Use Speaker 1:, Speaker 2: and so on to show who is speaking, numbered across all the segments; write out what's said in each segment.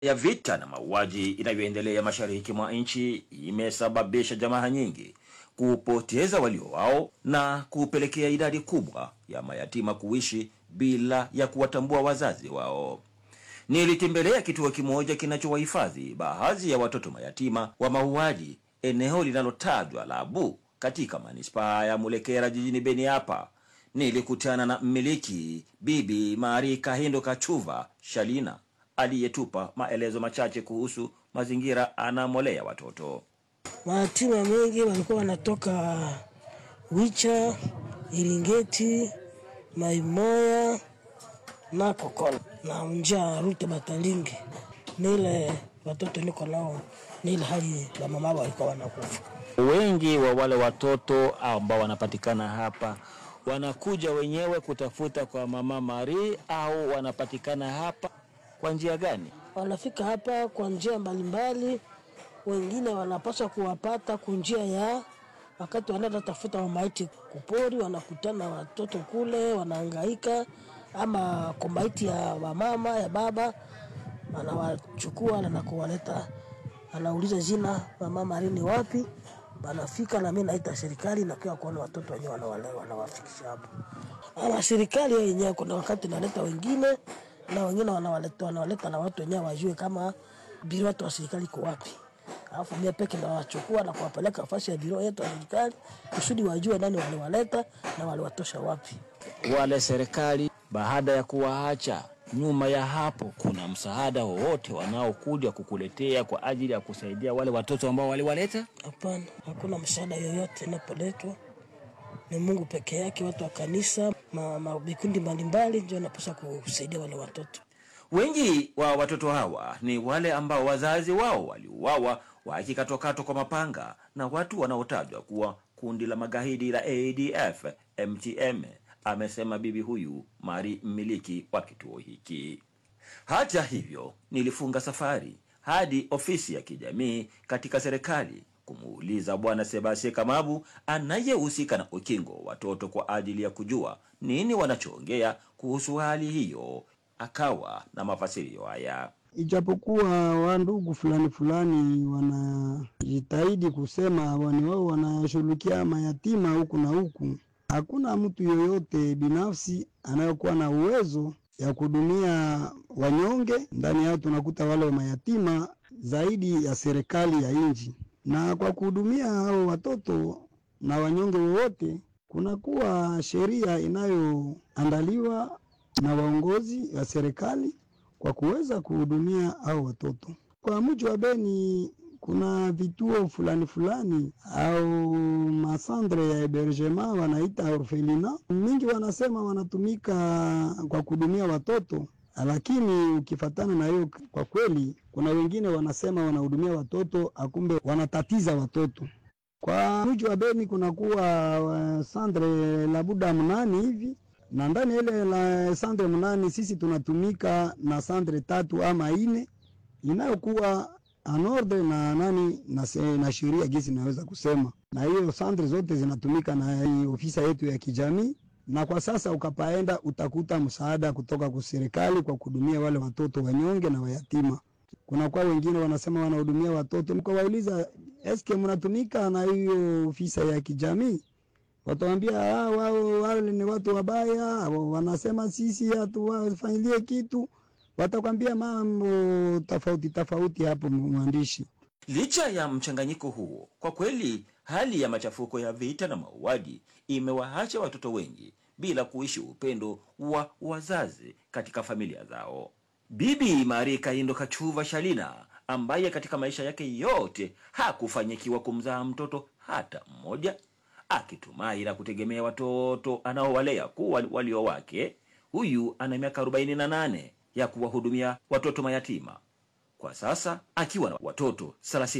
Speaker 1: ya vita na mauaji inayoendelea mashariki mwa nchi imesababisha jamaa nyingi kupoteza walio wao na kupelekea idadi kubwa ya mayatima kuishi bila ya kuwatambua wazazi wao. Nilitembelea kituo kimoja kinachowahifadhi baadhi ya watoto mayatima wa mauaji, eneo linalotajwa la Abu katika manispaa ya Mulekera jijini Beni. Hapa nilikutana na mmiliki Bibi Mari Kahindo Kachuva Shalina aliyetupa maelezo machache kuhusu mazingira anamolea watoto.
Speaker 2: Mayatima mengi walikuwa wanatoka Wicha, Iringeti, Maimoya na Kokola na Unja Rute Batalingi. Nile watoto niko nao, nile hali ya mama walikuwa wanakufa.
Speaker 3: Wengi wa wale watoto ambao wanapatikana hapa wanakuja wenyewe kutafuta kwa mama Mari au wanapatikana hapa kwa njia gani?
Speaker 2: Wanafika hapa kwa njia mbalimbali, wengine wanapaswa kuwapata kwa njia ya wakati wanaenda tafuta maiti kupori, wanakutana watoto kule, wanahangaika ama kwa maiti ya wamama ya baba, anawachukua na kuwaleta, anauliza jina mama Mari ni wapi, wanafika na mimi naita serikali na kwa kuona watoto wenyewe wanawalewa wanawafikisha hapo. Ama serikali yenyewe kuna wakati naleta wengine na wengine wanawaleta wanawaleta na watu wenyewe wajue kama biro watu wa serikali iko wapi. Alafu mimi peke ndo nawachukua na kuwapeleka nafasi ya biro yetu ya serikali kusudi wajue nani waliwaleta na waliwatosha wapi.
Speaker 3: Wale serikali baada ya kuwaacha nyuma ya hapo, kuna msaada wowote wanaokuja kukuletea kwa ajili ya kusaidia wale watoto ambao waliwaleta?
Speaker 2: Hapana, hakuna msaada yoyote inapoletwa. Ni Mungu peke yake, watu wa kanisa, ma, ma, vikundi mbalimbali ndio wanapaswa kusaidia wale watoto.
Speaker 1: Wengi wa watoto hawa ni wale ambao wazazi wao waliuawa wakikatwakatwa kwa mapanga na watu wanaotajwa kuwa kundi la magaidi la ADF MTM, amesema bibi huyu Mari, mmiliki wa kituo hiki. Hata hivyo, nilifunga safari hadi ofisi ya kijamii katika serikali kumuuliza Bwana Sebasie Kamabu anayehusika na ukingo wa watoto kwa ajili ya kujua nini wanachoongea kuhusu hali hiyo. Akawa na mafasirio haya.
Speaker 4: Ijapokuwa wandugu fulani fulani wanajitahidi kusema wani wao wanashughulikia mayatima huku na huku, hakuna mtu yoyote binafsi anayokuwa na uwezo ya kuhudumia wanyonge. Ndani yao tunakuta wale wa mayatima zaidi ya serikali ya nchi, na kwa kuhudumia hao watoto na wanyonge wowote, kunakuwa sheria inayoandaliwa na waongozi wa serikali kwa kuweza kuhudumia hao watoto. Kwa mji wa Beni kuna vituo fulani fulani au masandre ya hebergement wanaita orfelina, mingi wanasema wanatumika kwa kuhudumia watoto, lakini ukifatana na hiyo, kwa kweli kuna wengine wanasema wanahudumia watoto, akumbe wanatatiza watoto. Kwa mji wa Beni kunakuwa uh, sandre labuda mnani hivi na ndani ile la sandre mnani sisi tunatumika na sandre tatu ama ine inayokuwa anorde na nani na, se- na sheria gisi naweza kusema, na hiyo sandre zote zinatumika na hii ofisa yetu ya kijamii, na kwa sasa ukapaenda utakuta msaada kutoka kwa serikali kwa kuhudumia wale watoto wanyonge na wayatima. Kuna kwa wengine wanasema wanahudumia watoto, nikawauliza eske mnatumika na hiyo ofisa ya kijamii watawambia ah, wao wale ni watu wabaya, wanasema sisi hatuwafanyilie kitu, watakwambia mambo tofauti tofauti hapo, mwandishi.
Speaker 1: Licha ya mchanganyiko huo, kwa kweli hali ya machafuko ya vita na mauaji imewaacha watoto wengi bila kuishi upendo wa wazazi katika familia zao. Bibi Mari Kaindo Kachuva Shalina, ambaye katika maisha yake yote hakufanyikiwa kumzaa mtoto hata mmoja, akitumai na kutegemea watoto anaowalea kuwa walio wake, huyu ana miaka 48 ya kuwahudumia watoto mayatima kwa sasa akiwa na watoto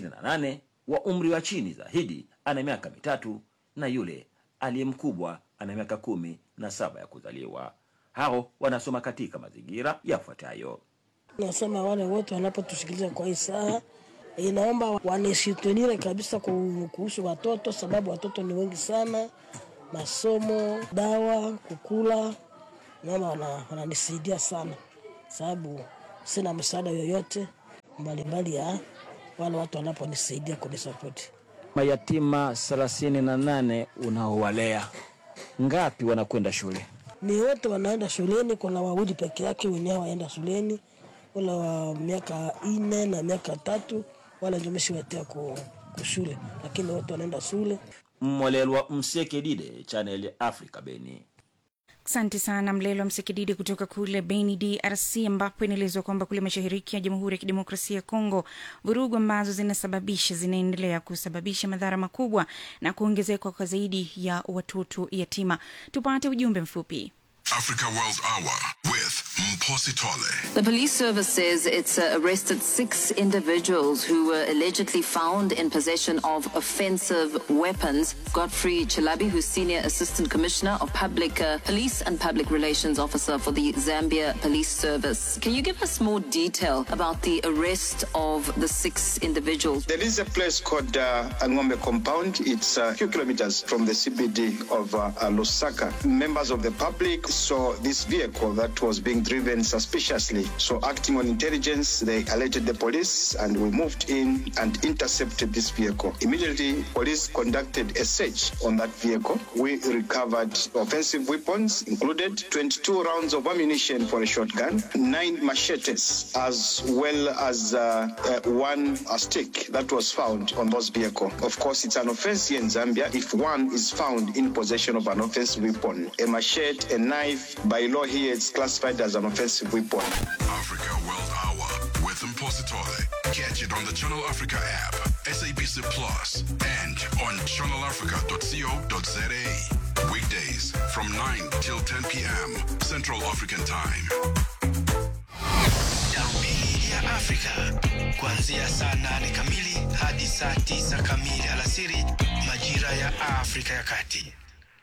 Speaker 1: 38 wa umri wa chini zaidi ana miaka mitatu na yule aliye mkubwa ana miaka kumi na saba ya kuzaliwa. Hao wanasoma katika mazingira yafuatayo.
Speaker 2: Nasema wale wote wanapotusikiliza kwa hii saa, inaomba wanishitunire kabisa ku- kuhusu watoto, sababu watoto ni wengi sana, masomo, dawa, kukula, naomba wana- wananisaidia sana, sababu sina msaada yoyote mbalimbali ya wale watu wanaponisaidia kunisapoti.
Speaker 3: Mayatima thelathini na nane unaowalea ngapi wanakwenda shule?
Speaker 2: Ni wote wanaenda shuleni, kuna wawili peke yake wenyewe waenda shuleni, ule wa miaka ine na miaka tatu, wala ndio meshiwatia ku, kushule, lakini wote wanaenda shule.
Speaker 1: Mmolelwa Msekedide, Channel ya Africa, Beni.
Speaker 5: Asante sana Mlelo Msekididi kutoka kule Beni, DRC, ambapo inaelezwa kwamba kule mashariki ya Jamhuri ya Kidemokrasia ya Kongo, vurugu ambazo zinasababisha zinaendelea kusababisha madhara makubwa na kuongezeka kwa zaidi ya watoto yatima. Tupate ujumbe mfupi.
Speaker 6: Africa World Hour with Mposi Tole.
Speaker 7: The police service says it's uh, arrested six individuals who were allegedly found in possession of offensive weapons. Godfrey Chilabi, who's Senior Assistant Commissioner of Public uh, Police and Public Relations Officer for the Zambia Police Service. Can you give us more detail about the arrest of the six individuals?
Speaker 8: There is a place called uh, Angombe Compound. It's a few kilometers from the CBD of uh, uh, Lusaka. Members of the public saw this vehicle that was being driven suspiciously. So, acting on intelligence, they alerted the police and we moved in and intercepted this vehicle. Immediately, police conducted a search on that vehicle. We recovered offensive weapons, included 22 rounds of ammunition for a shotgun, nine machetes, as well as uh, uh, one uh, stick that was found on those vehicle. Of course, it's an offense here in Zambia if one is found in possession of an offensive weapon. A machete, a knife, by law here, it's classified as an offensive weapon.
Speaker 6: Africa World Hour with Mposi Tole. Catch it on the Channel Africa app, SABC Plus, and on channelafrica.co.za. Weekdays from 9 till 10 p.m. Central African Time.
Speaker 9: Darubini ya Afrika kuanzia saa nane kamili hadi saa tisa kamili alasiri majira ya Afrika ya Kati.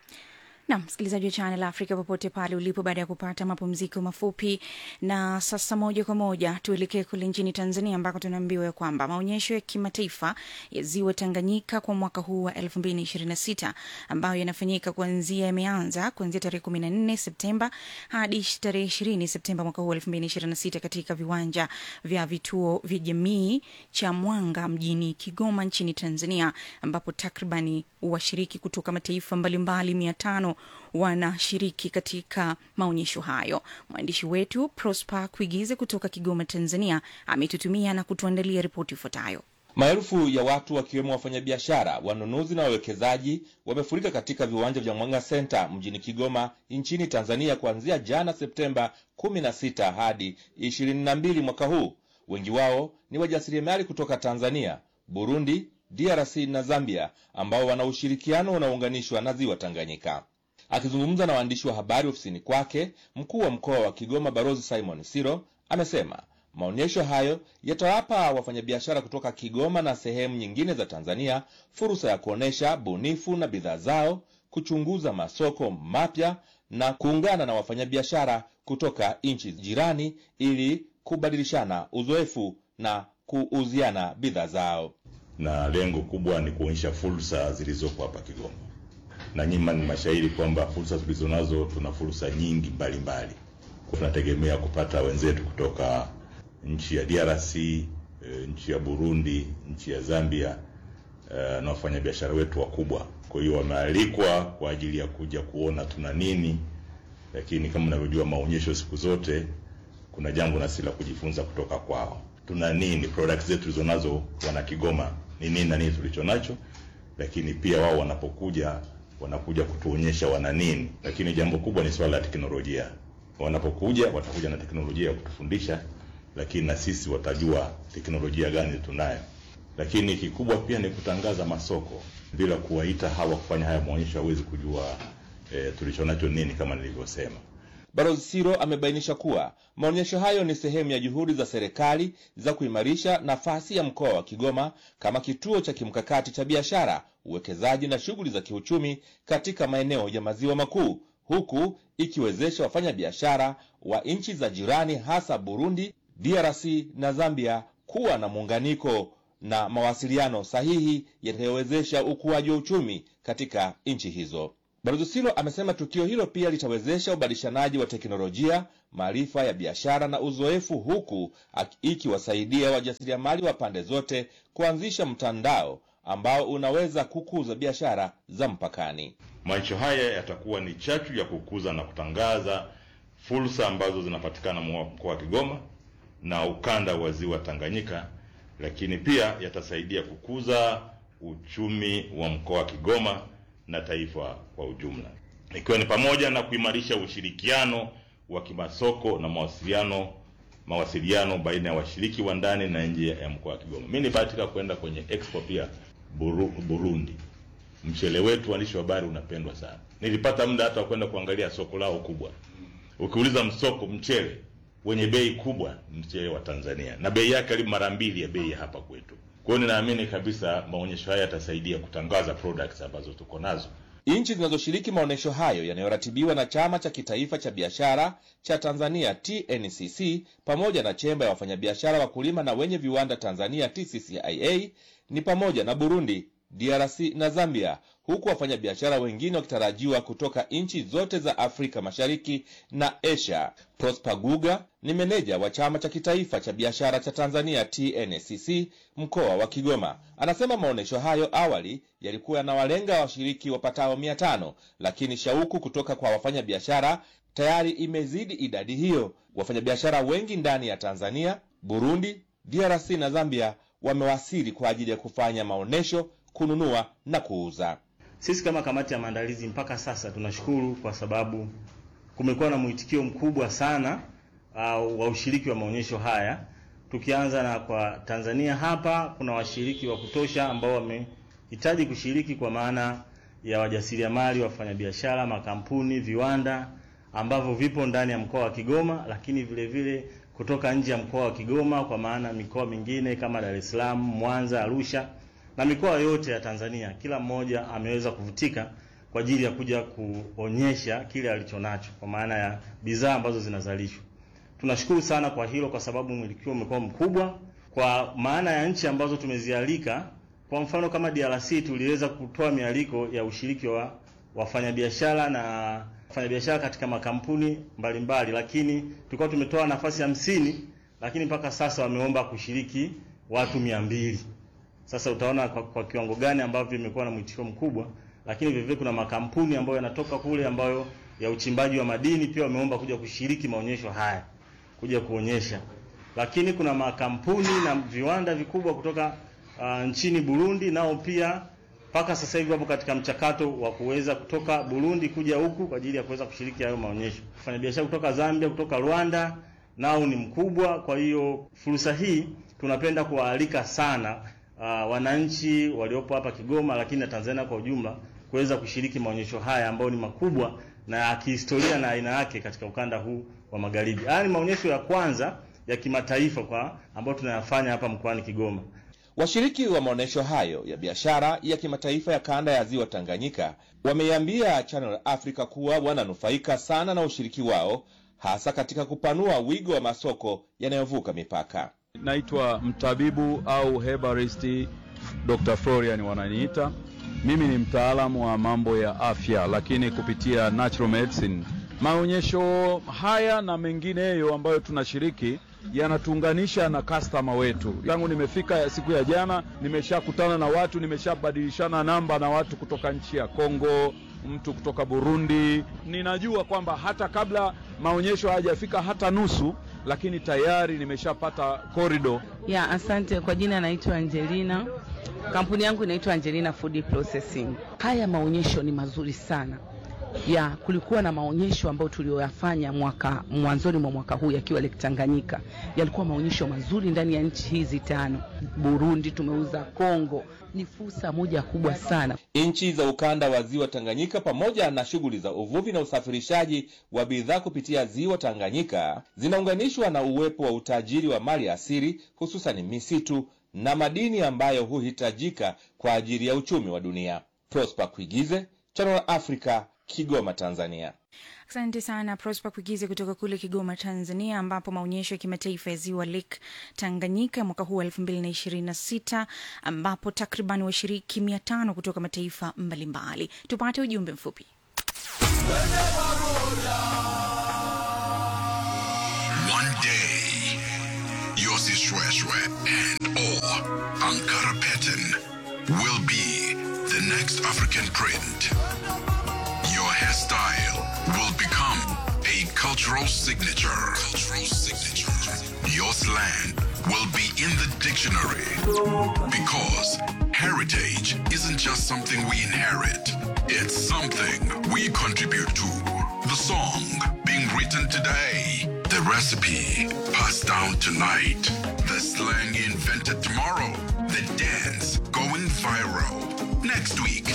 Speaker 5: na msikilizaji wa Channel Africa popote pale ulipo, baada ya kupata mapumziko mafupi. Na sasa moja kwa moja tuelekee kule nchini Tanzania, ambako tunaambiwa ya kwamba maonyesho ya kimataifa ya ziwa Tanganyika kwa mwaka huu wa 2026 ambayo yanafanyika kuanzia yameanza kuanzia tarehe 14 Septemba hadi tarehe 20 Septemba mwaka huu wa 2026 katika viwanja vya vituo vya jamii cha Mwanga mjini Kigoma nchini Tanzania, ambapo takribani washiriki kutoka mataifa mbalimbali mia tano wanashiriki katika maonyesho hayo. Mwandishi wetu Prosper Kuigize kutoka Kigoma, Tanzania, ametutumia na kutuandalia ripoti ifuatayo.
Speaker 10: Maelfu ya watu wakiwemo wafanyabiashara, wanunuzi na wawekezaji wamefurika katika viwanja vya Mwanga Center mjini Kigoma nchini Tanzania kuanzia jana Septemba 16 hadi 22 mwaka huu. Wengi wao ni wajasiriamali kutoka Tanzania, Burundi, DRC na Zambia ambao wana ushirikiano unaounganishwa na ziwa Tanganyika. Akizungumza na waandishi wa habari ofisini kwake, mkuu wa mkoa wa Kigoma Barozi Simon Siro amesema maonyesho hayo yatawapa wafanyabiashara kutoka Kigoma na sehemu nyingine za Tanzania fursa ya kuonyesha bunifu na bidhaa zao, kuchunguza masoko mapya na kuungana na wafanyabiashara kutoka nchi jirani ili kubadilishana uzoefu na kuuziana bidhaa zao.
Speaker 11: na lengo kubwa ni kuonyesha fursa zilizopo hapa Kigoma, na nyima ni mashahidi kwamba fursa tulizonazo, tuna fursa nyingi mbalimbali. Tunategemea kupata wenzetu kutoka nchi ya DRC, e, nchi ya Burundi, nchi ya Zambia e, na wafanyabiashara wetu wakubwa. Kwa hiyo wamealikwa kwa ajili ya kuja kuona tuna nini, lakini kama unavyojua maonyesho siku zote kuna jambo nasi la kujifunza kutoka kwao. Tuna nini, products zetu tulizonazo wana Kigoma ni nini na nini tulicho nacho, lakini pia wao wanapokuja wanakuja kutuonyesha wana nini. Lakini jambo kubwa ni swala la teknolojia. Wanapokuja watakuja na teknolojia ya kutufundisha, lakini na sisi watajua teknolojia gani tunayo. Lakini kikubwa pia ni kutangaza masoko. Bila kuwaita hawa kufanya haya maonyesho, hawezi kujua e, tulicho nacho nini, kama nilivyosema.
Speaker 10: Balozi Siro amebainisha kuwa maonyesho hayo ni sehemu ya juhudi za serikali za kuimarisha nafasi ya mkoa wa Kigoma kama kituo cha kimkakati cha biashara, uwekezaji na shughuli za kiuchumi katika maeneo ya maziwa makuu, huku ikiwezesha wafanyabiashara wa nchi za jirani hasa Burundi, DRC na Zambia kuwa na muunganiko na mawasiliano sahihi yatakayowezesha ukuaji wa uchumi katika nchi hizo. Balozi Silo amesema tukio hilo pia litawezesha ubadilishanaji wa teknolojia, maarifa ya biashara na uzoefu, huku ikiwasaidia wajasiriamali wa pande zote kuanzisha mtandao ambao unaweza kukuza biashara za mpakani.
Speaker 11: Maonyesho haya yatakuwa ni chachu ya kukuza na kutangaza fursa ambazo zinapatikana mkoa wa Kigoma na ukanda wa ziwa Tanganyika, lakini pia yatasaidia kukuza uchumi wa mkoa wa Kigoma na taifa kwa ujumla, ikiwa ni pamoja na kuimarisha ushirikiano wa kimasoko na mawasiliano mawasiliano baina ya washiriki wa ndani na nje ya mkoa wa Kigoma. Mimi nibahatika kwenda kwenye expo pia Buru, Burundi. Mchele wetu waandishi wa habari unapendwa sana. Nilipata muda hata wa kwenda kuangalia soko lao kubwa. Ukiuliza msoko mchele wenye bei kubwa mchele wa Tanzania na bei yake karibu mara mbili ya bei ya hapa kwetu. Kwa hiyo ninaamini kabisa maonyesho haya yatasaidia kutangaza products ambazo tuko nazo.
Speaker 10: Nchi zinazoshiriki maonyesho hayo yanayoratibiwa na Chama cha Kitaifa cha Biashara cha Tanzania TNCC pamoja na Chemba ya Wafanyabiashara Wakulima na Wenye Viwanda Tanzania TCCIA ni pamoja na Burundi, DRC na Zambia, huku wafanyabiashara wengine wakitarajiwa kutoka nchi zote za Afrika Mashariki na Asia. Prosper Guga ni meneja wa Chama cha Kitaifa cha Biashara cha Tanzania TNCC mkoa wa Kigoma. Anasema maonyesho hayo awali yalikuwa yanawalenga washiriki wapatao mia tano, lakini shauku kutoka kwa wafanyabiashara tayari imezidi idadi hiyo. Wafanyabiashara wengi ndani ya Tanzania, Burundi, DRC na Zambia wamewasili kwa ajili ya kufanya maonyesho, kununua na kuuza.
Speaker 12: Sisi kama kamati ya maandalizi mpaka sasa tunashukuru kwa sababu kumekuwa na mwitikio mkubwa sana uh, wa ushiriki wa maonyesho haya. Tukianza na kwa Tanzania hapa kuna washiriki wa kutosha ambao wamehitaji kushiriki kwa maana ya wajasiriamali, wafanyabiashara, makampuni, viwanda ambavyo vipo ndani ya mkoa wa Kigoma, lakini vile vile kutoka nje ya mkoa wa Kigoma kwa maana mikoa mingine kama Dar es Salaam, Mwanza, Arusha na mikoa yote ya Tanzania. Kila mmoja ameweza kuvutika kwa ajili ya kuja kuonyesha kile alichonacho kwa maana ya bidhaa ambazo zinazalishwa. Tunashukuru sana kwa hilo, kwa sababu mwitikio umekuwa mkubwa kwa maana ya nchi ambazo tumezialika. Kwa mfano kama DRC tuliweza kutoa mialiko ya ushiriki wa wafanyabiashara na wafanyabiashara katika makampuni mbalimbali mbali, lakini tulikuwa tumetoa nafasi hamsini, lakini mpaka sasa wameomba kushiriki watu mia mbili. Sasa utaona kwa, kwa kiwango gani ambavyo imekuwa na mwitikio mkubwa, lakini vile vile kuna makampuni ambayo yanatoka kule ambayo ya uchimbaji wa madini pia wameomba kuja kushiriki maonyesho haya, kuja kuonyesha. Lakini kuna makampuni na viwanda vikubwa kutoka uh, nchini Burundi nao pia mpaka sasa hivi wapo katika mchakato wa kuweza kutoka Burundi kuja huku kwa ajili ya kuweza kushiriki hayo maonyesho. Wafanyabiashara kutoka Zambia, kutoka Rwanda nao ni mkubwa. Kwa hiyo fursa hii tunapenda kuwaalika sana uh, wananchi waliopo hapa Kigoma, lakini na Tanzania kwa ujumla kuweza kushiriki maonyesho haya ambayo ni makubwa na ya kihistoria na aina yake katika ukanda huu wa magharibi. Haya ni maonyesho ya kwanza ya kimataifa kwa ambayo tunayafanya hapa mkoani Kigoma.
Speaker 10: Washiriki wa maonyesho hayo ya biashara ya kimataifa ya kanda ya ziwa Tanganyika wameiambia Channel Africa kuwa wananufaika sana na ushiriki wao, hasa katika kupanua wigo wa masoko yanayovuka mipaka.
Speaker 13: Naitwa mtabibu au herbalist Dr. Florian wananiita. Mimi ni mtaalamu wa mambo ya afya, lakini kupitia natural medicine. Maonyesho haya na mengineyo ambayo tunashiriki yanatuunganisha na customer wetu. Tangu nimefika siku ya jana, nimeshakutana na watu, nimeshabadilishana namba na watu kutoka nchi ya Kongo, mtu kutoka Burundi. Ninajua kwamba hata kabla maonyesho hayajafika hata nusu, lakini tayari nimeshapata korido.
Speaker 14: Ya, asante. Kwa jina naitwa Angelina, kampuni yangu inaitwa Angelina Food Processing. Haya maonyesho ni mazuri sana ya kulikuwa na maonyesho ambayo tuliyoyafanya mwaka mwanzoni mwa mwaka huu yakiwa Lake Tanganyika. Yalikuwa maonyesho mazuri ndani ya nchi hizi tano. Burundi tumeuza, Kongo. Ni fursa moja kubwa sana.
Speaker 10: Nchi za ukanda wa ziwa Tanganyika pamoja na shughuli za uvuvi na usafirishaji wa bidhaa kupitia ziwa Tanganyika zinaunganishwa na uwepo wa utajiri wa mali asili, hususan misitu na madini ambayo huhitajika kwa ajili ya uchumi wa dunia. Prosper Kuigize, Channel Africa, Kigoma, Tanzania.
Speaker 5: Asante sana Prosper Kuigize kutoka kule Kigoma, Tanzania, ambapo maonyesho ya kimataifa ya ziwa Lake Tanganyika mwaka huu wa elfu mbili na ishirini na sita ambapo takriban washiriki mia tano kutoka mataifa mbalimbali. Tupate ujumbe mfupi.
Speaker 6: One day, Yossi Shweshwe and or Ankara pattern will be the next African print. Your hairstyle will become a cultural signature. Cultural signature. Your slang will be in the dictionary because heritage isn't just something we inherit. It's something we contribute to. The song being written today, the recipe passed down tonight, the slang invented tomorrow, the dance going viral next week.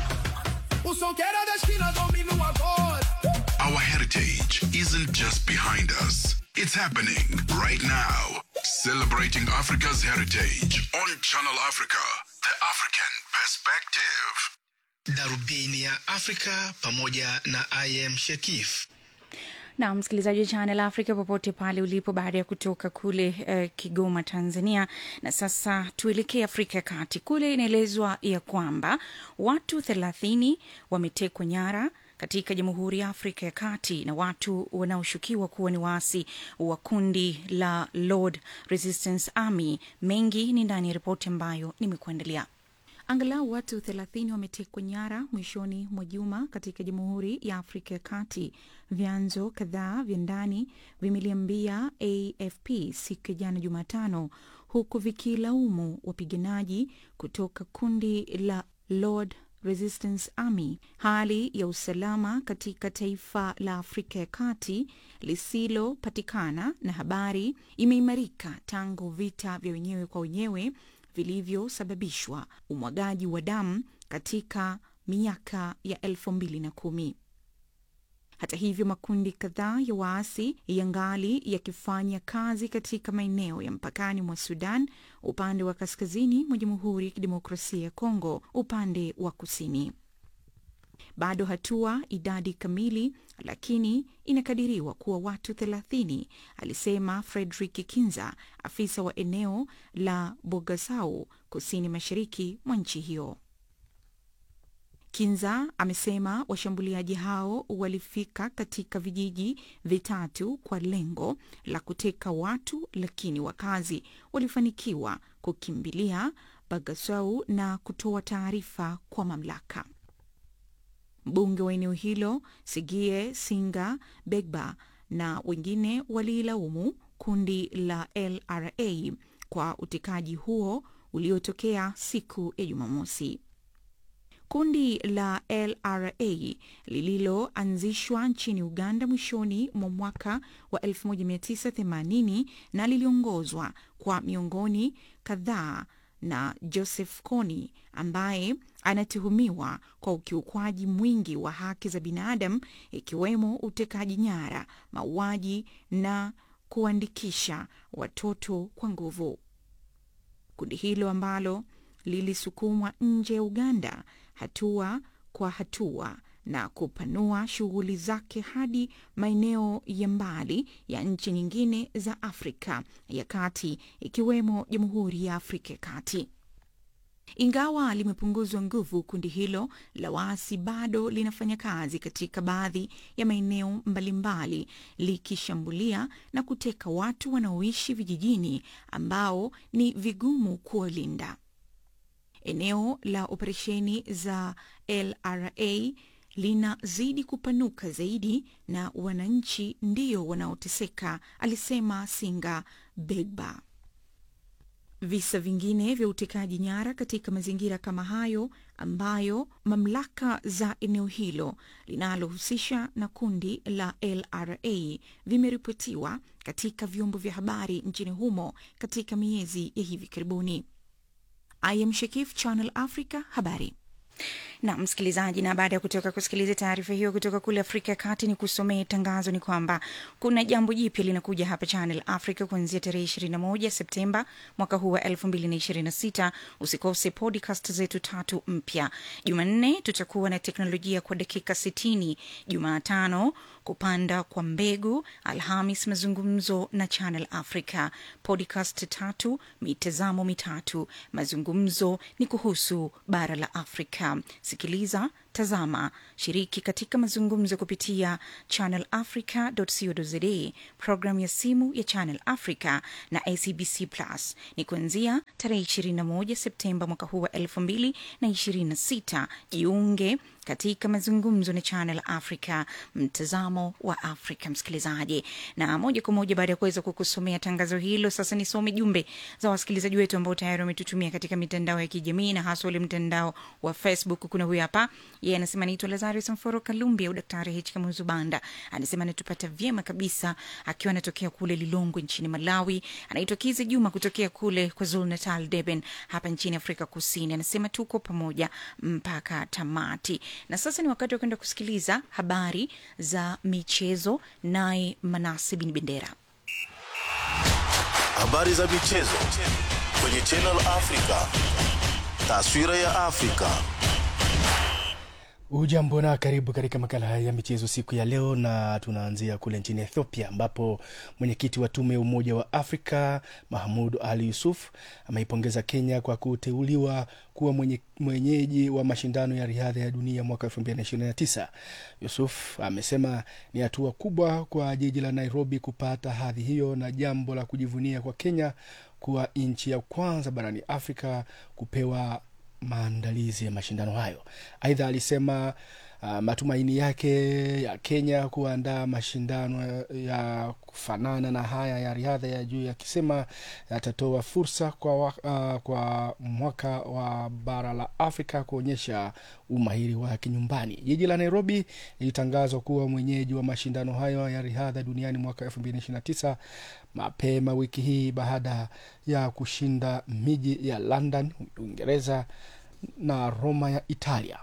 Speaker 15: O som que era da esquina domina o agora.
Speaker 6: Our heritage isn't just behind us, it's happening right now. Celebrating Africa's heritage on Channel Africa, the African perspective.
Speaker 9: darubini ya afrika pamoja na im shekif
Speaker 5: na msikilizaji wa Channel Africa popote pale ulipo, baada ya kutoka kule uh, Kigoma, Tanzania. Na sasa tuelekee Afrika ya Kati. Kule inaelezwa ya kwamba watu thelathini wametekwa nyara katika Jamhuri ya Afrika ya Kati na watu wanaoshukiwa kuwa ni waasi wa kundi la Lord Resistance Army. Mengi ni ndani ya ripoti ambayo nimekuandalia. Angalau watu 30 wametekwa nyara mwishoni mwa juma katika Jamhuri ya Afrika ya Kati. Vyanzo kadhaa vya ndani vimeliambia AFP siku ya jana Jumatano, huku vikilaumu wapiganaji kutoka kundi la Lord Resistance Army. Hali ya usalama katika taifa la Afrika ya Kati lisilopatikana na habari imeimarika tangu vita vya wenyewe kwa wenyewe vilivyosababishwa umwagaji wa damu katika miaka ya elfu mbili na kumi. Hata hivyo, makundi kadhaa ya waasi yangali yakifanya kazi katika maeneo ya mpakani mwa Sudan, upande wa kaskazini mwa Jamhuri ya Kidemokrasia ya Kongo, upande wa kusini. Bado hatua idadi kamili, lakini inakadiriwa kuwa watu 30, alisema Frederick Kinza, afisa wa eneo la Bogasau, kusini mashariki mwa nchi hiyo. Kinza amesema washambuliaji hao walifika katika vijiji vitatu kwa lengo la kuteka watu, lakini wakazi walifanikiwa kukimbilia Bagasau na kutoa taarifa kwa mamlaka. Mbunge wa eneo hilo Sigie Singa Begba na wengine waliilaumu kundi la LRA kwa utekaji huo uliotokea siku ya Jumamosi. Kundi la LRA lililoanzishwa nchini Uganda mwishoni mwa mwaka wa 1980 na liliongozwa kwa miongoni kadhaa na Joseph Kony ambaye anatuhumiwa kwa ukiukwaji mwingi wa haki za binadamu ikiwemo utekaji nyara, mauaji na kuandikisha watoto kwa nguvu. Kundi hilo ambalo lilisukumwa nje ya Uganda hatua kwa hatua na kupanua shughuli zake hadi maeneo ya mbali ya nchi nyingine za Afrika ya Kati ikiwemo Jamhuri ya Afrika ya Kati. Ingawa limepunguzwa nguvu, kundi hilo la waasi bado linafanya kazi katika baadhi ya maeneo mbalimbali, likishambulia na kuteka watu wanaoishi vijijini ambao ni vigumu kuwalinda. Eneo la operesheni za LRA linazidi kupanuka zaidi na wananchi ndio wanaoteseka, alisema Singa Begba. Visa vingine vya utekaji nyara katika mazingira kama hayo ambayo mamlaka za eneo hilo linalohusisha na kundi la LRA vimeripotiwa katika vyombo vya habari nchini humo katika miezi ya hivi karibuni. I am Shakif, Channel Africa, habari na msikilizaji, na baada ya kutoka kusikiliza taarifa hiyo kutoka kule Afrika ya Kati, ni kusomee tangazo ni kwamba kuna jambo jipya linakuja hapa Channel Africa kuanzia tarehe 21 Septemba mwaka huu wa 2026. Usikose podcast zetu tatu mpya. Jumanne tutakuwa na teknolojia kwa dakika 60, Jumatano kupanda kwa mbegu, Alhamis mazungumzo na Channel Africa, podcast tatu, mitazamo mitatu. Mazungumzo ni kuhusu bara la Afrika. Sikiliza tazama, shiriki katika mazungumzo kupitia channelafrica.co.za, programu ya simu ya Channel Africa na SABC Plus. Ni kuanzia tarehe 21 Septemba mwaka huu wa 2026. Jiunge katika mazungumzo na Channel Africa, mtazamo wa Afrika, msikilizaji. Na moja kwa moja baada ya kuweza kukusomea tangazo hilo, sasa nisome jumbe za wasikilizaji wetu ambao tayari wametutumia katika mitandao ya kijamii na hasa ule mtandao wa Facebook. Kuna huyu hapa, yeye anasema naitwa Lazarus Mforo Kalumbi au Daktari H Kamuzu Banda, anasema anatupata vyema kabisa akiwa anatokea kule Lilongwe nchini Malawi. Anaitwa Kize Juma kutokea kule KwaZulu Natal, Durban hapa nchini Afrika Kusini. Anasema tuko pamoja mpaka tamati. Na sasa ni wakati wa kwenda kusikiliza habari za michezo, naye Manase Bin Bendera.
Speaker 16: Habari za michezo kwenye Channel Africa. Taswira ya Afrika.
Speaker 17: Ujambo na karibu katika makala haya ya michezo siku ya leo, na tunaanzia kule nchini Ethiopia ambapo mwenyekiti wa tume ya Umoja wa Afrika Mahmud Ali Yusuf ameipongeza Kenya kwa kuteuliwa kuwa mwenye, mwenyeji wa mashindano ya riadha ya dunia mwaka 2029. Yusuf amesema ni hatua kubwa kwa jiji la Nairobi kupata hadhi hiyo na jambo la kujivunia kwa Kenya kuwa nchi ya kwanza barani Afrika kupewa maandalizi ya mashindano hayo. Aidha alisema uh, matumaini yake ya Kenya kuandaa mashindano ya kufanana na haya ya riadha ya juu, yakisema yatatoa fursa kwa, wa, uh, kwa mwaka wa bara la Afrika kuonyesha umahiri wake nyumbani. Jiji la Nairobi lilitangazwa kuwa mwenyeji wa mashindano hayo ya riadha duniani mwaka 2029 mapema wiki hii baada ya kushinda miji ya London, Uingereza na Roma ya Italia.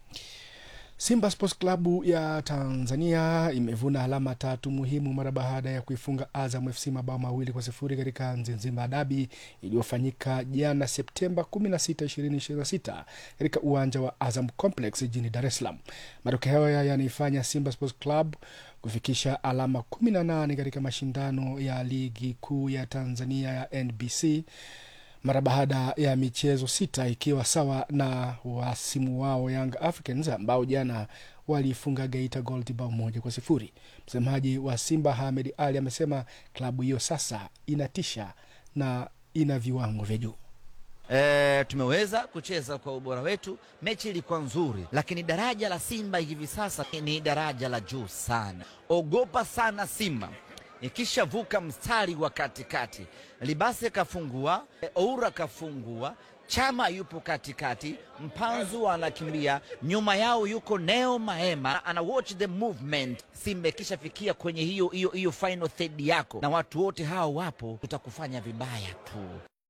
Speaker 17: Simba Sports Club ya Tanzania imevuna alama tatu muhimu mara baada ya kuifunga Azam FC mabao mawili kwa sifuri katika Nzizima dabi iliyofanyika jana Septemba 16, 2026 katika uwanja wa Azam Complex jijini Dar es Salaam. Matokeo haya yanaifanya Simba Sports Club kufikisha alama 18 katika mashindano ya ligi kuu ya Tanzania ya NBC mara baada ya michezo sita ikiwa sawa na wasimu wao Young Africans ambao jana waliifunga Geita Gold bao moja kwa sifuri. Msemaji wa Simba Hamed Ali amesema klabu hiyo sasa inatisha na ina viwango vya juu.
Speaker 18: E, tumeweza kucheza kwa ubora wetu. Mechi ilikuwa nzuri, lakini daraja la Simba hivi sasa ni daraja la juu sana. Ogopa sana Simba ikishavuka mstari wa katikati, Libase kafungua, Oura kafungua, Chama yupo katikati, Mpanzu anakimbia nyuma yao, yuko Neo Maema ana watch the movement. Simba ikishafikia kwenye hiyo hiyo hiyo final third yako na watu wote hao wapo, tutakufanya vibaya tu.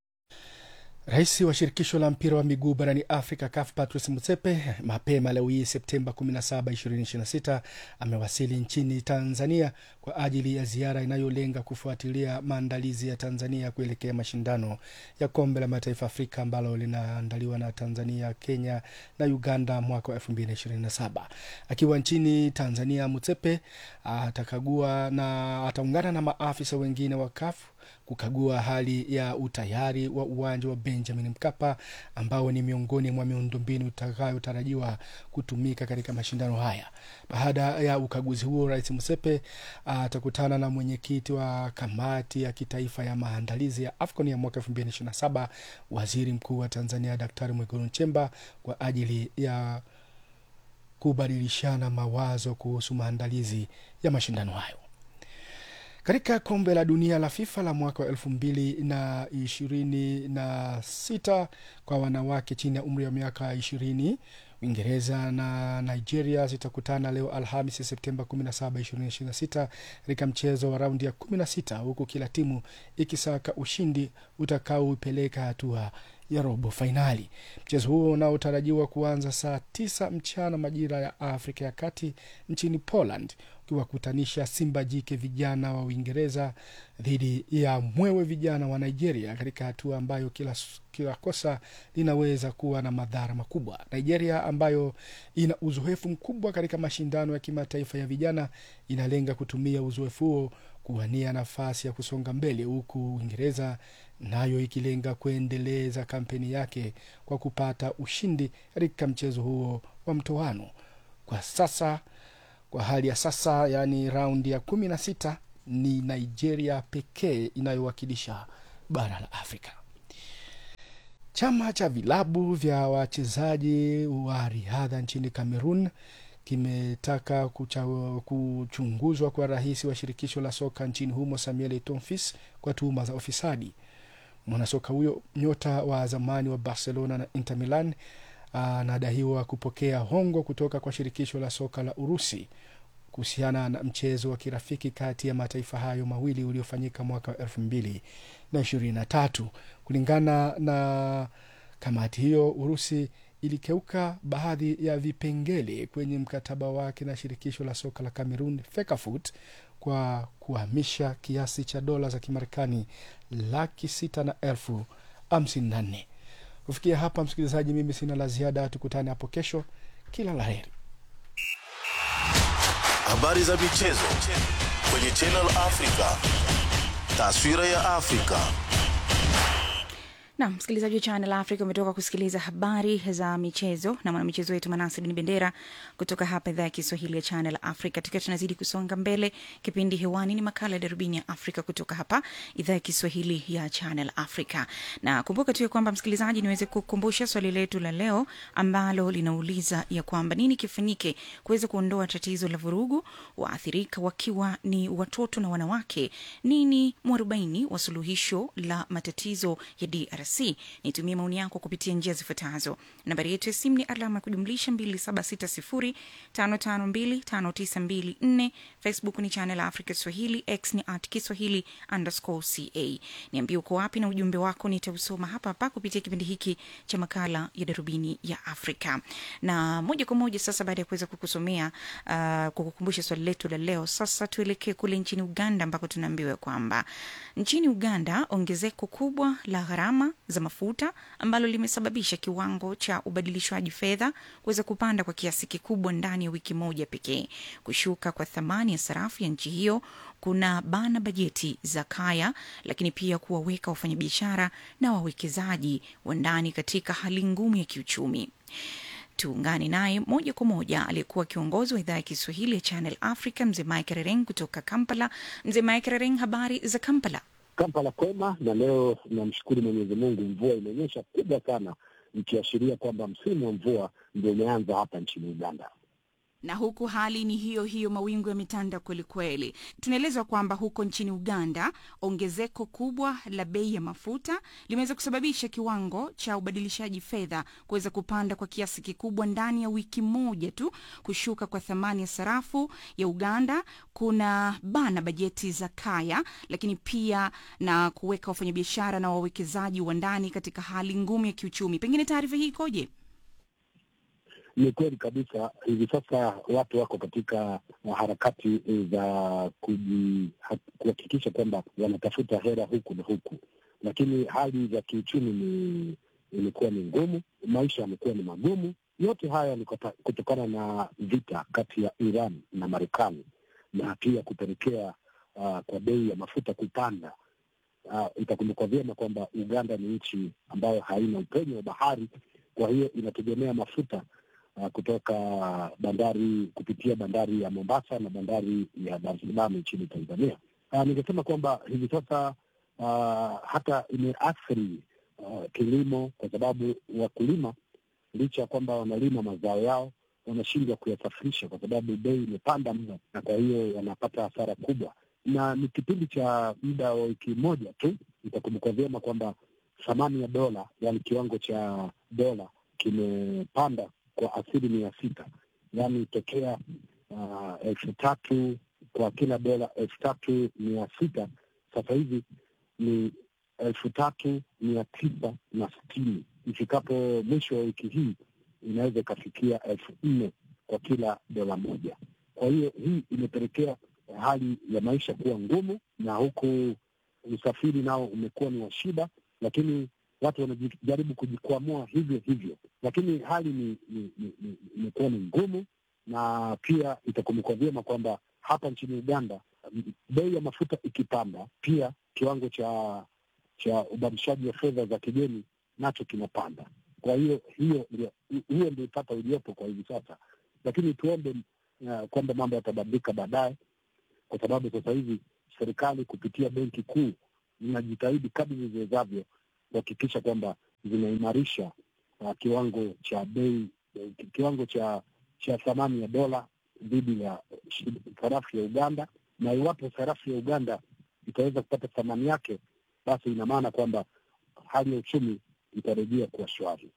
Speaker 17: Rais wa shirikisho la mpira wa miguu barani Afrika CAF Patrice Motsepe mapema leo hii Septemba 17, 2026 amewasili nchini Tanzania kwa ajili ya ziara inayolenga kufuatilia maandalizi ya Tanzania kuelekea mashindano ya kombe la mataifa Afrika ambalo linaandaliwa na Tanzania, Kenya na Uganda mwaka wa 2027. Akiwa nchini Tanzania, Motsepe atakagua na ataungana na maafisa wengine wa CAF kukagua hali ya utayari wa uwanja wa Benjamin Mkapa ambao ni miongoni mwa miundombinu itakayotarajiwa kutumika katika mashindano haya. Baada ya ukaguzi huo, Rais Musepe atakutana na mwenyekiti wa kamati ya kitaifa ya maandalizi ya AFCON ya mwaka 2027 Waziri Mkuu wa Tanzania Daktari Mwigulu Nchemba kwa ajili ya kubadilishana mawazo kuhusu maandalizi ya mashindano hayo. Katika kombe la dunia la FIFA la mwaka wa elfu mbili na ishirini na sita kwa wanawake chini ya umri wa miaka ishirini Uingereza na Nigeria zitakutana leo Alhamisi Septemba 17, 2026 katika mchezo wa raundi ya 16 huku kila timu ikisaka ushindi utakaoipeleka hatua ya robo fainali. Mchezo huo unaotarajiwa kuanza saa tisa mchana majira ya Afrika ya Kati nchini Poland ukiwakutanisha Simba jike vijana wa Uingereza dhidi ya mwewe vijana wa Nigeria katika hatua ambayo kila, kila kosa linaweza kuwa na madhara makubwa. Nigeria ambayo ina uzoefu mkubwa katika mashindano ya kimataifa ya vijana inalenga kutumia uzoefu huo kuwania nafasi ya kusonga mbele, huku Uingereza nayo ikilenga kuendeleza kampeni yake kwa kupata ushindi katika mchezo huo wa mtoano. Kwa sasa, kwa hali ya sasa, yaani raundi ya kumi na sita ni Nigeria pekee inayowakilisha bara la Afrika. Chama cha vilabu vya wachezaji wa riadha nchini Cameroon kimetaka kucha, kuchunguzwa kwa rais wa shirikisho la soka nchini humo Samuel Eto'o kwa tuhuma za ufisadi. Mwanasoka huyo nyota wa zamani wa Barcelona na Inter Milan anadaiwa kupokea hongo kutoka kwa shirikisho la soka la Urusi kuhusiana na mchezo wa kirafiki kati ya mataifa hayo mawili uliofanyika mwaka wa elfu mbili na ishirini na tatu. Kulingana na kamati hiyo, Urusi ilikeuka baadhi ya vipengele kwenye mkataba wake na shirikisho la soka la Cameroon FECAFOOT kwa kuhamisha kiasi cha dola za Kimarekani laki sita na elfu hamsini na nne. Kufikia hapa, msikilizaji, mimi sina la ziada. Tukutane hapo kesho. Kila la heri.
Speaker 16: Habari za michezo kwenye Channel Africa. Taswira ya Afrika.
Speaker 5: na msikilizaji wa Channel Africa umetoka kusikiliza habari za michezo na mwanamichezo wetu Manasi Bin Bendera kutoka hapa idhaa ya Kiswahili ya Channel Africa. Tukiwa tunazidi kusonga mbele, kipindi hewani ni makala ya Darubini ya Afrika kutoka hapa idhaa ya Kiswahili ya Channel Africa. Na kumbuka tu ya kwamba msikilizaji, niweze kukumbusha swali letu la leo ambalo linauliza ya kwamba nini kifanyike kuweza kuondoa tatizo la vurugu, waathirika wakiwa ni watoto na wanawake. Nini mwarobaini wa suluhisho la matatizo ya DRC? Nitumie maoni yako kupitia njia zifuatazo. Nambari yetu ya simu ni alama ya kujumlisha 276055259254. Facebook ni Channel Africa Swahili, X ni at Kiswahili underscore ca. Niambie uko wapi na ujumbe wako nitausoma hapa hapa kupitia kipindi hiki cha makala ya Darubini ya Afrika. Na moja kwa moja sasa, baada ya kuweza kukusomea uh, kukukumbusha swali letu la leo, sasa tuelekee kule nchini Uganda ambako tunaambiwa kwamba nchini Uganda ongezeko kubwa la gharama za mafuta ambalo limesababisha kiwango cha ubadilishwaji fedha kuweza kupanda kwa kiasi kikubwa ndani ya wiki moja pekee. Kushuka kwa thamani ya sarafu ya nchi hiyo kuna bana bajeti za kaya, lakini pia kuwaweka wafanyabiashara na wawekezaji wa ndani katika hali ngumu ya kiuchumi. Tuungane naye moja kwa moja aliyekuwa kiongozi wa idhaa ya Kiswahili ya Channel Africa, mzee Mike Rereng kutoka Kampala. Mzee Mike Rereng, habari za Kampala?
Speaker 19: Kampala kwema, na leo namshukuru Mwenyezi Mungu, mvua imenyesha kubwa sana, ikiashiria kwamba msimu wa mvua ndio umeanza hapa nchini Uganda
Speaker 5: na huku hali ni hiyo hiyo, mawingu yametanda kwelikweli. Tunaelezwa kwamba huko nchini Uganda ongezeko kubwa la bei ya mafuta limeweza kusababisha kiwango cha ubadilishaji fedha kuweza kupanda kwa kiasi kikubwa ndani ya wiki moja tu. Kushuka kwa thamani ya sarafu ya Uganda kuna bana bajeti za kaya, lakini pia na kuweka wafanyabiashara na wawekezaji wa ndani katika hali ngumu ya kiuchumi. Pengine taarifa hii ikoje?
Speaker 19: Ni kweli kabisa. Hivi sasa watu wako katika harakati za kuhakikisha kwamba wanatafuta hela huku na huku, lakini hali za kiuchumi ni imekuwa ni ngumu, maisha yamekuwa ni magumu. Yote haya ni kutokana na vita kati ya Iran na Marekani na pia kupelekea uh, kwa bei ya mafuta kupanda. Uh, itakumbukwa vyema kwamba Uganda ni nchi ambayo haina upenyo wa bahari, kwa hiyo inategemea mafuta Uh, kutoka bandari kupitia bandari ya Mombasa na bandari ya Dar es Salaam nchini Tanzania. Uh, ningesema kwamba hivi sasa uh, hata imeathiri uh, kilimo kwa sababu wakulima licha ya kwamba wanalima mazao yao wanashindwa kuyasafirisha kwa sababu bei imepanda mno, na kwa hiyo wanapata hasara kubwa, na ni kipindi cha muda wa wiki moja tu. Itakumbuka vyema kwamba thamani ya dola, yaani kiwango cha dola kimepanda kwa asilimia sita, yaani tokea uh, elfu tatu kwa kila dola elfu tatu mia sita sasa hivi ni elfu tatu mia tisa na sitini. Ifikapo mwisho wa wiki hii inaweza ikafikia elfu nne kwa kila dola moja. Kwa hiyo hii imepelekea hali ya maisha kuwa ngumu, na huku usafiri nao umekuwa ni wa shida, lakini watu wanajaribu kujikwamua hivyo hivyo, lakini hali ni imekuwa ni, ni, ni ngumu, na pia itakumbukwa vyema kwamba hapa nchini Uganda bei ya mafuta ikipanda, pia kiwango cha cha ubadilishaji wa fedha za kigeni nacho kinapanda. Kwa hiyo hiyo ndio hiyo ndio ipata uliopo kwa hivi sasa, lakini tuombe uh, kwamba mambo yatabadilika baadaye, kwa sababu sasa hivi serikali kupitia benki kuu zinajitahidi kadri ziwezavyo kuhakikisha kwamba zinaimarisha uh, kiwango cha bei eh, kiwango cha cha thamani ya dola dhidi ya shi- sarafu ya Uganda, na iwapo sarafu ya Uganda itaweza kupata thamani yake, basi ina maana kwamba hali ya uchumi itarejea kuwa shwari.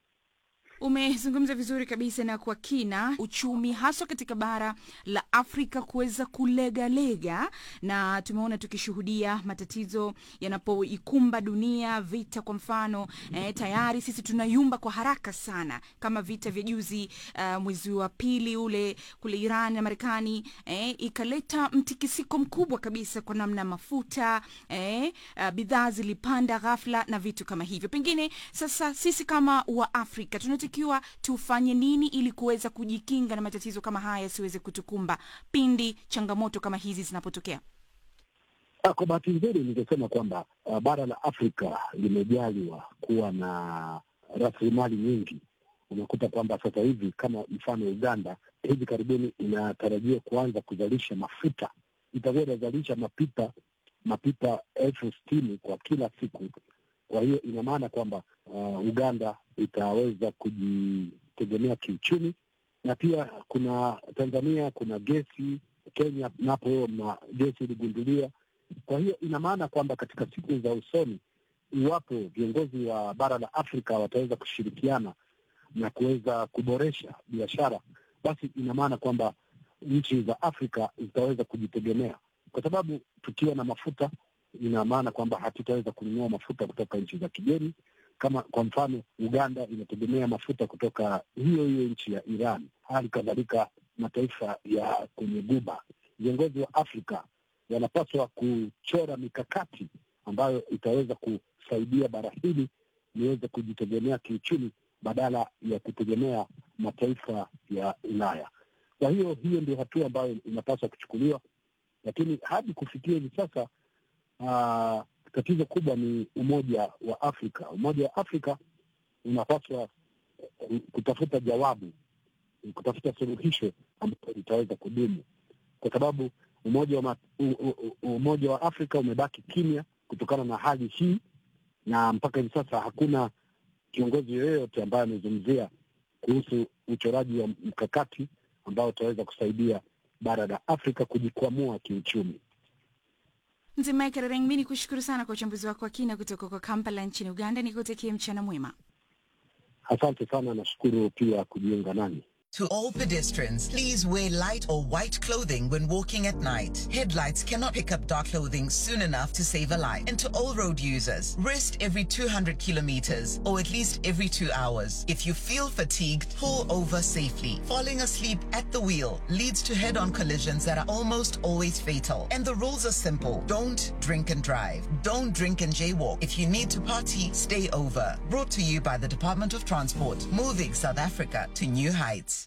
Speaker 5: Umezungumza vizuri kabisa na kwa kina uchumi haswa katika bara la Afrika kuweza kulegalega, na tumeona tukishuhudia matatizo yanapoikumba dunia, vita kwa mfano eh, tayari sisi tunayumba kwa haraka sana, kama vita vya juzi uh, mwezi wa pili ule kule Iran na Marekani eh, ikaleta mtikisiko mkubwa kabisa kwa namna mafuta eh, uh, bidhaa zilipanda ghafla na vitu kama hivyo. Pengine sasa sisi kama wa Afrika tunatakiwa tufanye nini ili kuweza kujikinga na matatizo kama haya yasiweze kutukumba pindi changamoto kama hizi zinapotokea?
Speaker 19: Ah, Kwa bahati nzuri ningesema kwamba uh, bara la Afrika limejaliwa kuwa na rasilimali nyingi. Unakuta kwamba sasa hivi kama mfano Uganda hivi karibuni inatarajia kuanza kuzalisha mafuta, itakuwa inazalisha mapipa mapipa elfu sitini kwa kila siku. Kwa hiyo ina maana kwamba uh, Uganda itaweza kujitegemea kiuchumi, na pia kuna Tanzania, kuna gesi, Kenya napo na gesi iligunduliwa. Kwa hiyo ina maana kwamba katika siku za usoni, iwapo viongozi wa bara la Afrika wataweza kushirikiana na kuweza kuboresha biashara, basi ina maana kwamba nchi za Afrika zitaweza kujitegemea, kwa sababu tukiwa na mafuta, ina maana kwamba hatutaweza kununua mafuta kutoka nchi za kigeni. Kama kwa mfano, Uganda inategemea mafuta kutoka hiyo hiyo nchi ya Iran, hali kadhalika mataifa ya kwenye Guba. Viongozi wa Afrika wanapaswa kuchora mikakati ambayo itaweza kusaidia bara hili liweze kujitegemea kiuchumi badala ya kutegemea mataifa ya Ulaya. Kwa hiyo hiyo ndio hatua ambayo inapaswa kuchukuliwa, lakini hadi kufikia hivi sasa uh, tatizo kubwa ni umoja wa Afrika. Umoja wa Afrika unapaswa eh, kutafuta jawabu, kutafuta suluhisho ambayo litaweza kudumu, kwa sababu umoja wa, ma, u, u, u, umoja wa Afrika umebaki kimya kutokana na hali hii, na mpaka hivi sasa hakuna kiongozi yoyote ambaye amezungumzia kuhusu uchoraji wa mkakati ambao utaweza kusaidia bara la Afrika kujikwamua kiuchumi.
Speaker 5: Mzee Michael Reng, mi ni kushukuru sana kwa uchambuzi wako wa kina kutoka kwa Kampala nchini Uganda. Nikutakie mchana mwema.
Speaker 19: Asante sana, nashukuru pia kujiunga nani.
Speaker 20: To all pedestrians, please wear light or white clothing when walking at night. Headlights cannot pick up dark clothing soon enough to save a life. And to all road users, rest every 200 kilometers or at least every two hours. If you feel fatigued, pull over safely. Falling asleep at the wheel leads to head-on collisions that are almost always fatal. And the rules are simple. Don't drink and drive. Don't drink and jaywalk. If you need to party, stay over. Brought to you by the Department of Transport, moving South Africa to new heights.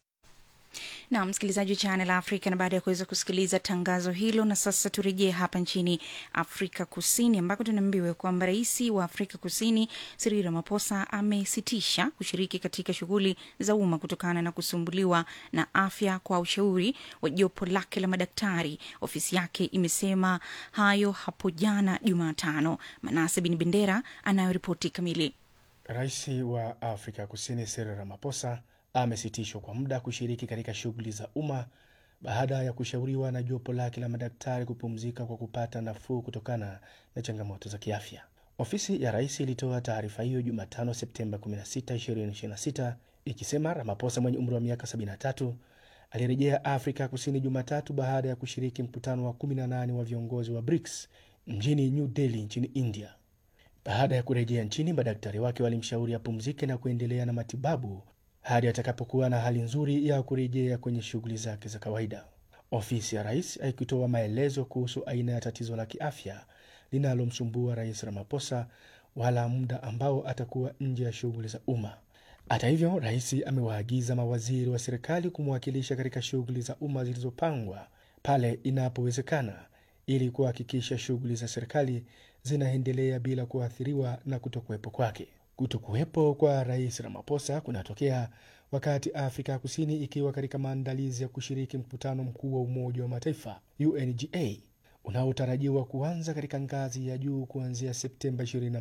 Speaker 5: na msikilizaji wa Channel Africa, na baada ya kuweza kusikiliza tangazo hilo, na sasa turejee hapa nchini Afrika Kusini ambako tunaambiwa kwamba rais wa Afrika Kusini Cyril Ramaphosa amesitisha kushiriki katika shughuli za umma kutokana na kusumbuliwa na afya kwa ushauri wa jopo lake la madaktari. Ofisi yake imesema hayo hapo jana Jumatano. Manase Bin Bendera anayoripoti kamili.
Speaker 17: Rais wa Afrika Kusini Cyril Ramaphosa amesitishwa kwa muda kushiriki katika shughuli za umma baada ya kushauriwa na jopo lake la madaktari kupumzika kwa kupata nafuu kutokana na changamoto za kiafya. Ofisi ya rais ilitoa taarifa hiyo Jumatano, Septemba 16, 2026 ikisema Ramaphosa mwenye umri wa miaka 73 alirejea Afrika Kusini Jumatatu baada ya kushiriki mkutano wa 18 wa viongozi wa BRICS mjini New Delhi nchini India. Baada ya kurejea nchini, madaktari wake walimshauri apumzike na kuendelea na matibabu hadi atakapokuwa na hali nzuri ya kurejea kwenye shughuli zake za kawaida. Ofisi ya rais haikutoa maelezo kuhusu aina ya tatizo la kiafya linalomsumbua rais Ramaphosa wala muda ambao atakuwa nje ya shughuli za umma. Hata hivyo, rais amewaagiza mawaziri wa serikali kumwakilisha katika shughuli za umma zilizopangwa pale inapowezekana ili kuhakikisha shughuli za serikali zinaendelea bila kuathiriwa na kutokuwepo kwake. Kutokuwepo kwa Rais Ramaphosa kunatokea wakati Afrika Kusini ikiwa katika maandalizi ya kushiriki mkutano mkuu wa Umoja wa Mataifa UNGA unaotarajiwa kuanza katika ngazi ya juu kuanzia Septemba 22,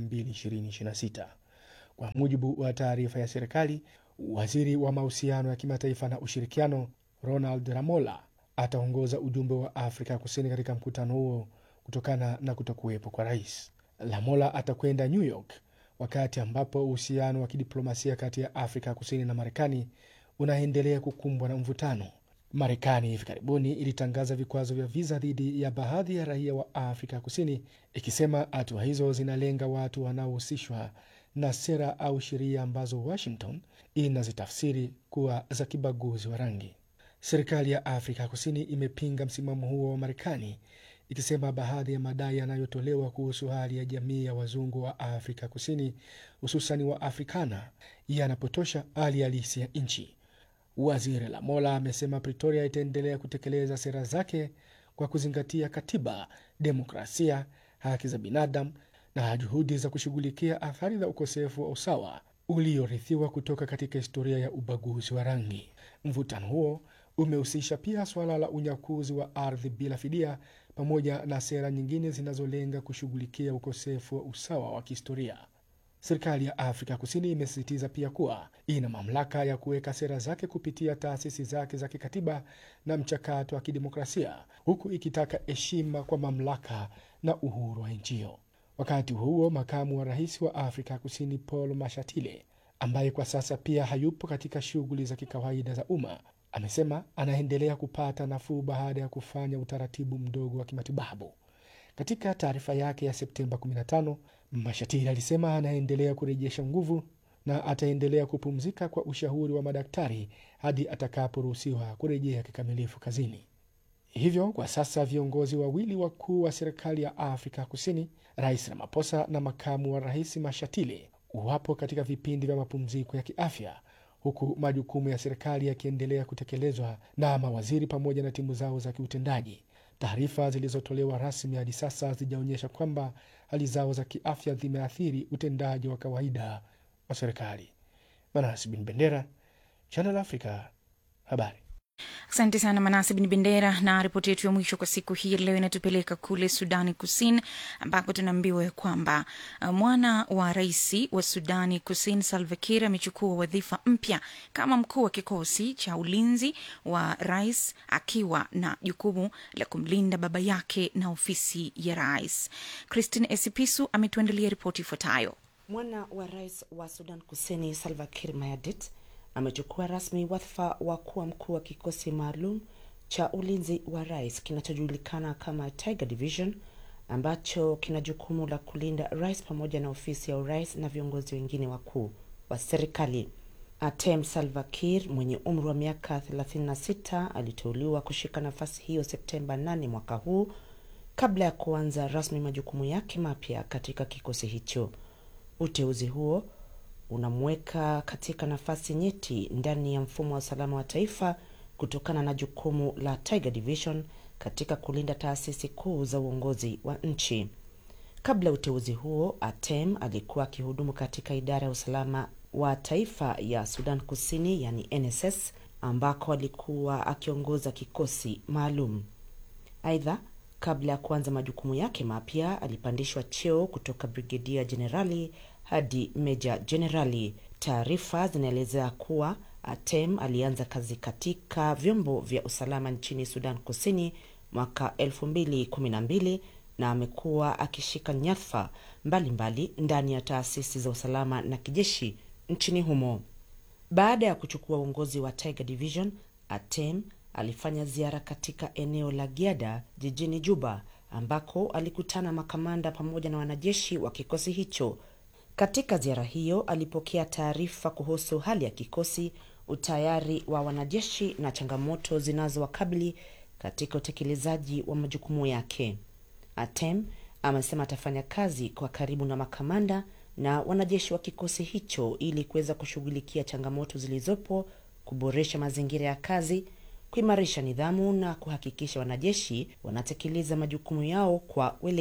Speaker 17: 2026. Kwa mujibu wa taarifa ya serikali, waziri wa mahusiano ya kimataifa na ushirikiano Ronald Ramola ataongoza ujumbe wa Afrika Kusini katika mkutano huo kutokana na kutokuwepo kwa rais. Lamola atakwenda New York wakati ambapo uhusiano wa kidiplomasia kati ya Afrika Kusini na Marekani unaendelea kukumbwa na mvutano. Marekani hivi karibuni ilitangaza vikwazo vya viza dhidi ya baadhi ya raia wa Afrika Kusini, ikisema hatua hizo zinalenga watu wanaohusishwa na sera au sheria ambazo Washington inazitafsiri kuwa za kibaguzi wa rangi. Serikali ya Afrika Kusini imepinga msimamo huo wa Marekani ikisema baadhi ya madai yanayotolewa kuhusu hali ya jamii ya wazungu wa Afrika Kusini, hususani wa Afrikana, yanapotosha hali halisi ya nchi. Waziri Lamola amesema Pretoria itaendelea kutekeleza sera zake kwa kuzingatia katiba, demokrasia, haki za binadamu na juhudi za kushughulikia athari za ukosefu wa usawa uliorithiwa kutoka katika historia ya ubaguzi wa rangi. Mvutano huo umehusisha pia suala la unyakuzi wa ardhi bila fidia pamoja na sera nyingine zinazolenga kushughulikia ukosefu wa usawa wa kihistoria. Serikali ya Afrika Kusini imesisitiza pia kuwa ina mamlaka ya kuweka sera zake kupitia taasisi zake za kikatiba na mchakato wa kidemokrasia, huku ikitaka heshima kwa mamlaka na uhuru wa nchi hiyo. Wakati huo makamu wa rais wa Afrika Kusini Paul Mashatile, ambaye kwa sasa pia hayupo katika shughuli za kikawaida za umma, amesema anaendelea kupata nafuu baada ya kufanya utaratibu mdogo wa kimatibabu. Katika taarifa yake ya Septemba 15, Mashatile alisema anaendelea kurejesha nguvu na ataendelea kupumzika kwa ushauri wa madaktari hadi atakaporuhusiwa kurejea kikamilifu kazini. Hivyo kwa sasa viongozi wawili wakuu wa serikali ya Afrika Kusini, Rais Ramaphosa na makamu wa rais Mashatile, wapo katika vipindi vya mapumziko ya kiafya, huku majukumu ya serikali yakiendelea kutekelezwa na mawaziri pamoja na timu zao za kiutendaji. Taarifa zilizotolewa rasmi hadi sasa hazijaonyesha kwamba hali zao za kiafya zimeathiri utendaji wa kawaida wa serikali. Manas Bin Bendera, Channel Africa, habari.
Speaker 5: Asante sana Manasi Bin Bendera, na ripoti yetu ya mwisho kwa siku hii leo inatupeleka kule Sudani Kusini, ambako tunaambiwa kwamba uh, mwana wa rais wa Sudani Kusini Salva Kiir amechukua wadhifa mpya kama mkuu wa kikosi cha ulinzi wa rais, akiwa na jukumu la kumlinda baba yake na ofisi ya rais. Christine Esipisu ametuandalia ripoti ifuatayo.
Speaker 21: Mwana wa rais wa Sudan Kusini Salva Kiir Mayardit amechukua rasmi wadhifa wa kuwa mkuu wa kikosi maalum cha ulinzi wa rais kinachojulikana kama Tiger Division ambacho kina jukumu la kulinda rais pamoja na ofisi ya urais na viongozi wengine wakuu wa serikali. Atem Salva Kiir mwenye umri wa miaka 36 aliteuliwa kushika nafasi hiyo Septemba 8 mwaka huu kabla ya kuanza rasmi majukumu yake mapya katika kikosi hicho. Uteuzi huo unamweka katika nafasi nyeti ndani ya mfumo wa usalama wa taifa kutokana na jukumu la Tiger Division katika kulinda taasisi kuu za uongozi wa nchi. Kabla ya uteuzi huo, Atem alikuwa akihudumu katika idara ya usalama wa taifa ya Sudan Kusini, yani NSS, ambako alikuwa akiongoza kikosi maalum. Aidha, kabla ya kuanza majukumu yake mapya, alipandishwa cheo kutoka brigedia jenerali hadi meja jenerali. Taarifa zinaelezea kuwa Atem alianza kazi katika vyombo vya usalama nchini Sudan Kusini mwaka 2012 na amekuwa akishika nyadhifa mbalimbali ndani ya taasisi za usalama na kijeshi nchini humo. Baada ya kuchukua uongozi wa Tiger Division, Atem alifanya ziara katika eneo la Giada jijini Juba ambako alikutana makamanda pamoja na wanajeshi wa kikosi hicho. Katika ziara hiyo alipokea taarifa kuhusu hali ya kikosi, utayari wa wanajeshi na changamoto zinazowakabili katika utekelezaji wa majukumu yake. Atem amesema atafanya kazi kwa karibu na makamanda na wanajeshi wa kikosi hicho ili kuweza kushughulikia changamoto zilizopo, kuboresha mazingira ya kazi, kuimarisha nidhamu na kuhakikisha wanajeshi wanatekeleza majukumu yao kwa weledi.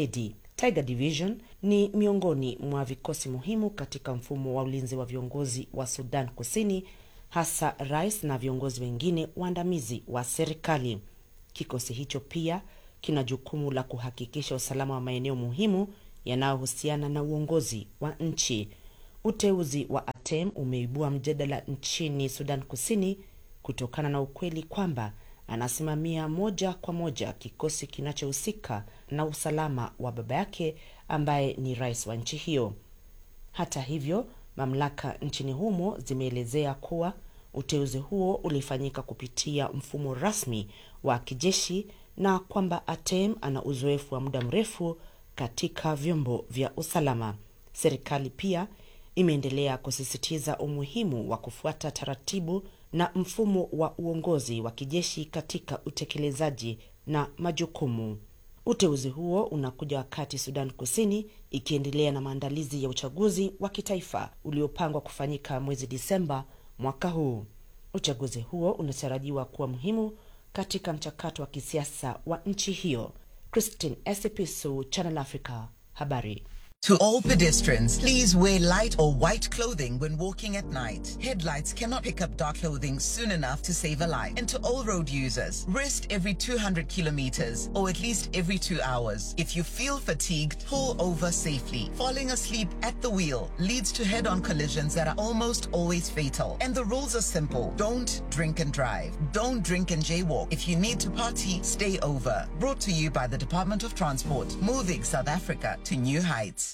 Speaker 21: Tiger Division ni miongoni mwa vikosi muhimu katika mfumo wa ulinzi wa viongozi wa Sudan Kusini, hasa rais na viongozi wengine waandamizi wa serikali. Kikosi hicho pia kina jukumu la kuhakikisha usalama wa maeneo muhimu yanayohusiana na uongozi wa nchi. Uteuzi wa ATEM umeibua mjadala nchini Sudan Kusini kutokana na ukweli kwamba anasimamia moja kwa moja kikosi kinachohusika na usalama wa baba yake ambaye ni rais wa nchi hiyo. Hata hivyo, mamlaka nchini humo zimeelezea kuwa uteuzi huo ulifanyika kupitia mfumo rasmi wa kijeshi na kwamba ATEM ana uzoefu wa muda mrefu katika vyombo vya usalama. Serikali pia imeendelea kusisitiza umuhimu wa kufuata taratibu na mfumo wa uongozi wa kijeshi katika utekelezaji na majukumu. Uteuzi huo unakuja wakati Sudan Kusini ikiendelea na maandalizi ya uchaguzi wa kitaifa uliopangwa kufanyika mwezi Disemba mwaka huu. Uchaguzi huo unatarajiwa kuwa muhimu katika mchakato wa kisiasa wa nchi hiyo. Christine Esipisu, Channel Africa, habari.
Speaker 20: To all pedestrians, please wear light or white clothing when walking at night. Headlights cannot pick up dark clothing soon enough to save a life. And to all road users, rest every 200 kilometers or at least every two hours. If you feel fatigued, pull over safely. Falling asleep at the wheel leads to head on collisions that are almost always fatal. And the rules are simple don't drink and drive. Don't drink and jaywalk. If you need to party, stay over. Brought to you by the Department of Transport, moving South Africa to new heights.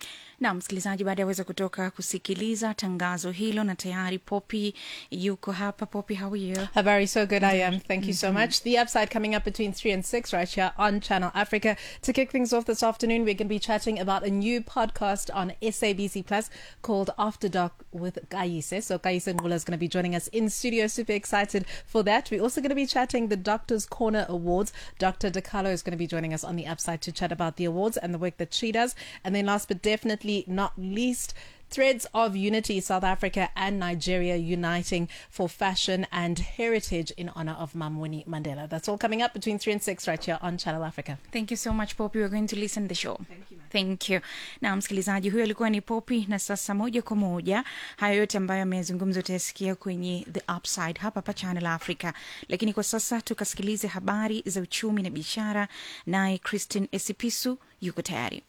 Speaker 5: na msikilizaji baada ya weza kutoka kusikiliza tangazo hilo na tayari popi yuko hapa popi how are you
Speaker 4: Habari, so good I am. Thank you so
Speaker 5: Mhm.
Speaker 4: much. The upside coming up between 3 and 6 right here on Channel Africa. To kick things off this afternoon, we're going to be chatting about a new podcast on SABC Plus called After Dark with Kaise. So Kaise Ngula is going to be joining us in studio. Super excited for that. We're also going to be chatting the Doctor's Corner Awards. Dr. DeCarlo is going to be joining us on the upside to chat about the awards and the work that she does. And then last but definitely not least, Threads of Unity, South Africa and Nigeria uniting for fashion and heritage in honor of Mamwini Mandela. That's all coming up between 3 and 6 right here on Channel Africa.
Speaker 5: thank you so much popi we're going to listen the show thank you na msikilizaji huyo alikuwa ni popi na sasa moja kwa moja hayo yote ambayo ameyazungumza utayasikia kwenye the upside hapa pa channel africa lakini kwa sasa tukasikilize habari za uchumi na biashara naye christine esipisu yuko tayari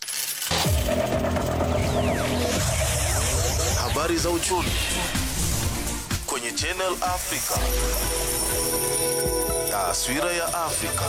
Speaker 16: Habari za uchumi kwenye Channel Africa. Taswira ya Afrika.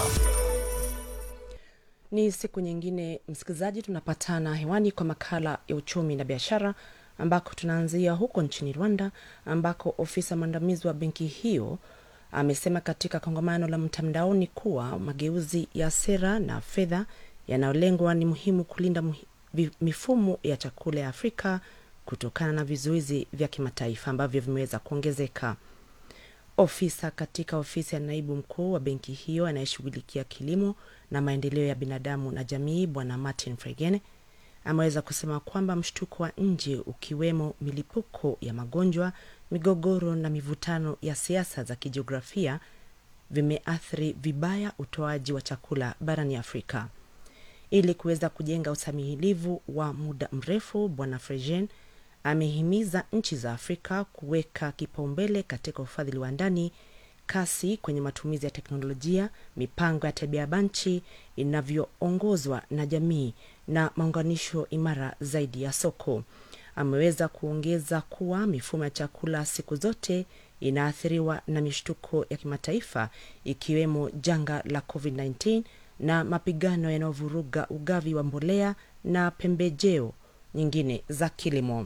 Speaker 21: Ni siku nyingine, msikilizaji, tunapatana hewani kwa makala ya uchumi na biashara, ambako tunaanzia huko nchini Rwanda, ambako ofisa mwandamizi wa benki hiyo amesema katika kongamano la mtandaoni kuwa mageuzi ya sera na fedha yanayolengwa ni muhimu kulinda muhi, vi- mifumo ya chakula ya Afrika kutokana na vizuizi vya kimataifa ambavyo vimeweza kuongezeka. Ofisa katika ofisi ya naibu mkuu wa benki hiyo anayeshughulikia kilimo na maendeleo ya binadamu na jamii, Bwana Martin Fregene ameweza kusema kwamba mshtuko wa nje ukiwemo milipuko ya magonjwa, migogoro na mivutano ya siasa za kijiografia vimeathiri vibaya utoaji wa chakula barani Afrika. Ili kuweza kujenga usamihilivu wa muda mrefu, Bwana Frejen amehimiza nchi za Afrika kuweka kipaumbele katika ufadhili wa ndani, kasi kwenye matumizi ya teknolojia, mipango ya tabia banchi inavyoongozwa na jamii na maunganisho imara zaidi ya soko. Ameweza kuongeza kuwa mifumo ya chakula siku zote inaathiriwa na mishtuko ya kimataifa ikiwemo janga la COVID-19 na mapigano yanayovuruga ugavi wa mbolea na pembejeo nyingine za kilimo.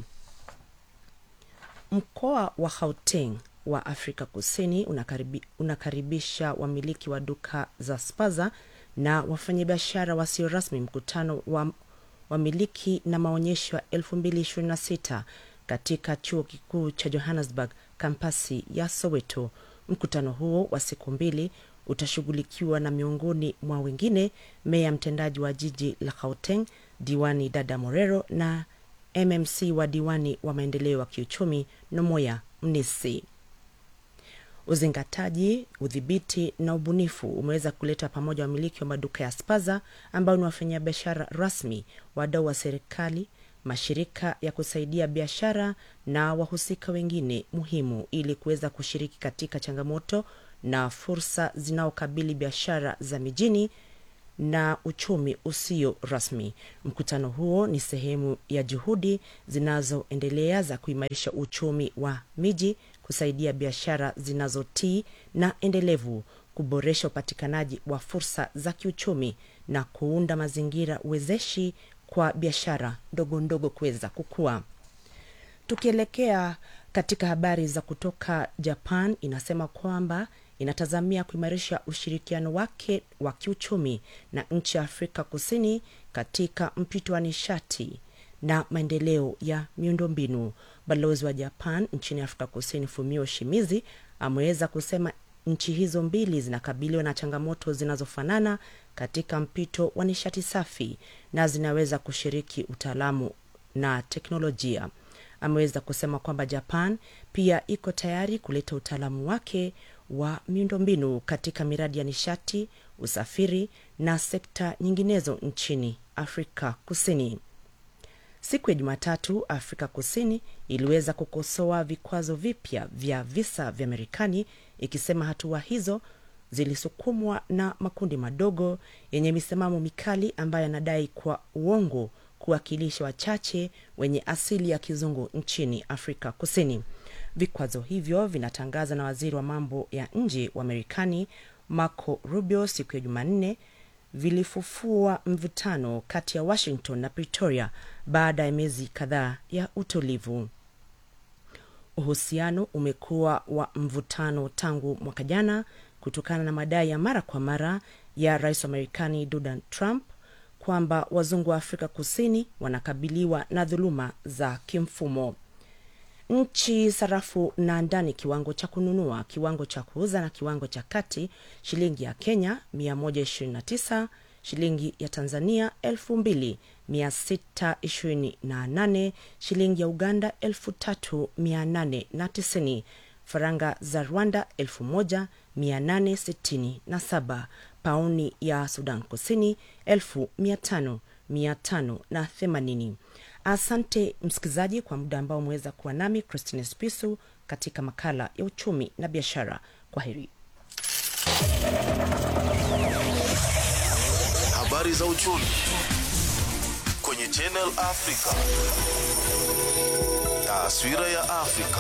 Speaker 21: Mkoa wa Gauteng wa Afrika Kusini unakaribi, unakaribisha wamiliki wa duka za spaza na wafanyabiashara wasio rasmi mkutano wa wamiliki na maonyesho ya 2026 katika chuo kikuu cha Johannesburg kampasi ya Soweto. Mkutano huo wa siku mbili utashughulikiwa na miongoni mwa wengine meya mtendaji wa jiji la Gauteng diwani Dada Morero na MMC wa diwani wa maendeleo ya kiuchumi Nomoya Mnisi. Uzingataji, udhibiti na ubunifu umeweza kuleta pamoja wamiliki wa maduka ya spaza ambao ni wafanyabiashara rasmi, wadau wa serikali, mashirika ya kusaidia biashara na wahusika wengine muhimu ili kuweza kushiriki katika changamoto na fursa zinaokabili biashara za mijini na uchumi usio rasmi. Mkutano huo ni sehemu ya juhudi zinazoendelea za kuimarisha uchumi wa miji, kusaidia biashara zinazotii na endelevu, kuboresha upatikanaji wa fursa za kiuchumi na kuunda mazingira wezeshi kwa biashara ndogo ndogo kuweza kukua. Tukielekea katika habari za kutoka Japan, inasema kwamba inatazamia kuimarisha ushirikiano wake wa kiuchumi na nchi ya Afrika Kusini katika mpito wa nishati na maendeleo ya miundombinu. Balozi wa Japan nchini Afrika Kusini Fumio Shimizi ameweza kusema nchi hizo mbili zinakabiliwa na changamoto zinazofanana katika mpito wa nishati safi na zinaweza kushiriki utaalamu na teknolojia. Ameweza kusema kwamba Japan pia iko tayari kuleta utaalamu wake wa miundombinu katika miradi ya nishati, usafiri na sekta nyinginezo nchini Afrika Kusini. Siku ya Jumatatu, Afrika Kusini iliweza kukosoa vikwazo vipya vya visa vya Marekani ikisema hatua hizo zilisukumwa na makundi madogo yenye misimamo mikali ambayo yanadai kwa uongo kuwakilisha wachache wenye asili ya kizungu nchini Afrika Kusini. Vikwazo hivyo vinatangaza na waziri wa mambo ya nje wa Marekani Marco Rubio siku ya Jumanne vilifufua mvutano kati ya Washington na Pretoria baada ya miezi kadhaa ya utulivu. Uhusiano umekuwa wa mvutano tangu mwaka jana kutokana na madai ya mara kwa mara ya rais wa Marekani Donald Trump kwamba wazungu wa Afrika Kusini wanakabiliwa na dhuluma za kimfumo. Nchi sarafu na ndani, kiwango cha kununua, kiwango cha kuuza na kiwango cha kati, shilingi ya Kenya 129, shilingi ya Tanzania 2628, shilingi ya Uganda 3890, faranga za Rwanda 1867, pauni ya Sudan Kusini 1500 580. Asante msikilizaji kwa muda ambao umeweza kuwa nami Christine Spisu katika makala ya uchumi na biashara. Kwa heri.
Speaker 16: Habari za uchumi kwenye Channel Africa. Taswira ya Afrika.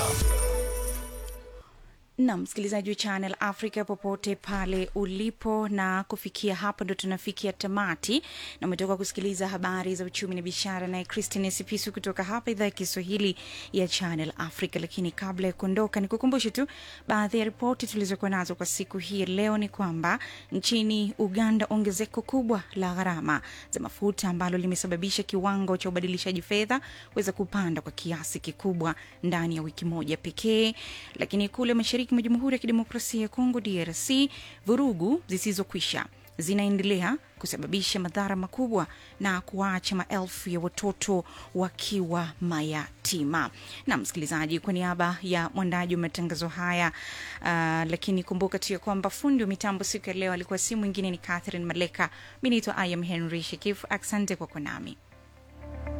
Speaker 5: na msikilizaji wa Channel Africa popote pale ulipo, na kufikia hapo ndo tunafikia tamati, na umetoka kusikiliza habari za uchumi na biashara naye Christine Sipisu kutoka hapa idhaa ya Kiswahili ya Channel Africa. Lakini kabla ya kuondoka, ni kukumbushe tu baadhi ya ripoti tulizokuwa nazo kwa siku hii leo. Ni kwamba nchini Uganda ongezeko kubwa la gharama za mafuta ambalo limesababisha kiwango cha ubadilishaji fedha kuweza kupanda kwa kiasi kikubwa ndani ya wiki moja pekee. Lakini kule mashariki mwa Jamhuri ya Kidemokrasia ya Kongo DRC, vurugu zisizokwisha zinaendelea kusababisha madhara makubwa na kuwaacha maelfu ya watoto wakiwa mayatima. Na msikilizaji, kwa niaba ya mwandaji wa matangazo haya uh, lakini kumbuka tu ya kwamba fundi wa mitambo siku ya leo alikuwa si mwingine ni Catherine Maleka. Mi naitwa I am Henry Shekif. Asante kwa kuwa nami.